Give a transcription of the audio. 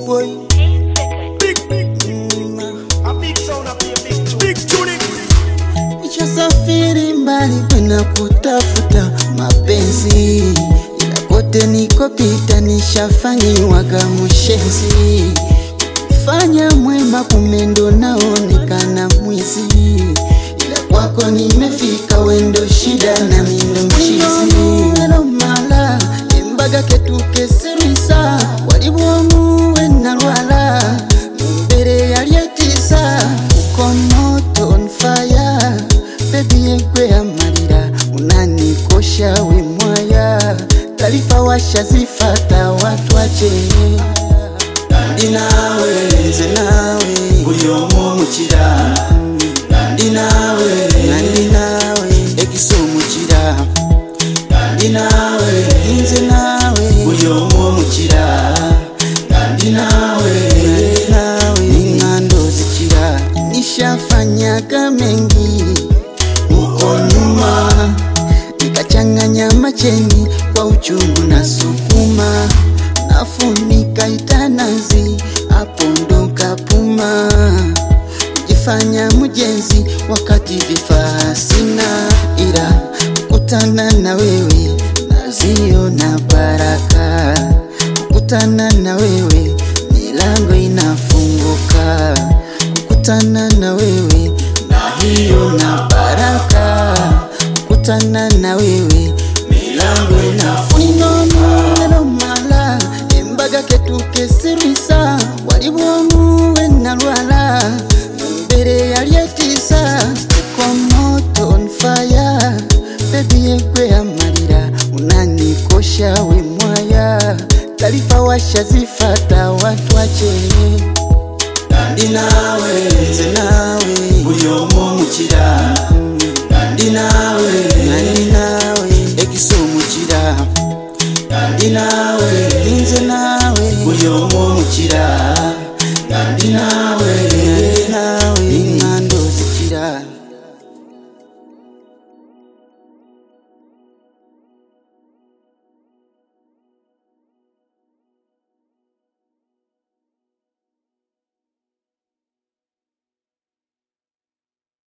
boy. Big, big, Mm, a big sound up here, big tune. Big tuning. Nishasafiri mbali kwenda kutafuta mapenzi, ila kote nikopita nishafanyiwaga mushenzi. Fanya mwema kumendo naonekana mwizi, ila kwako nimefika wendo shida na mindo mchizi. Hello mala embaga ketukeserwisa walibwomu wenalwala mumbere yalyetisa uko moto on fire bebi yegwe amalira unanikosha we mwaya taarifa washazifata watu wache ndi nawe nze nawe buli omu mukira ndi nawe nandi nawe ekisa omukira ndi nawe nze nawe buli omu omukira ndi nawe nandi nawe ing'ando zikira nishafanyaga mengi uko nyuma nikachanganya macheni kwa uchungu na sukuma nafunika itanazi hapo ndo kapuma kujifanya mjenzi wakati vifaa sina ila kukutana na wewe naziona baraka kukutana na wewe milango inafunguka kukutana na wewe na hiyo na baraka kukutana na wewe milango inafunguka mala embaga ketukesirwisa walibwomu wenalwala mbere yalyetisa uko moto on fire bebi yegwe amalira unanikosha we mwaya taarifa washazifata watu wache ndi nawe nze nawe buli omu omukira ndi nawe nandi nawe ekisa omukira ndi nawe nze nawe buli omu omukira ndi nawe nandi nawe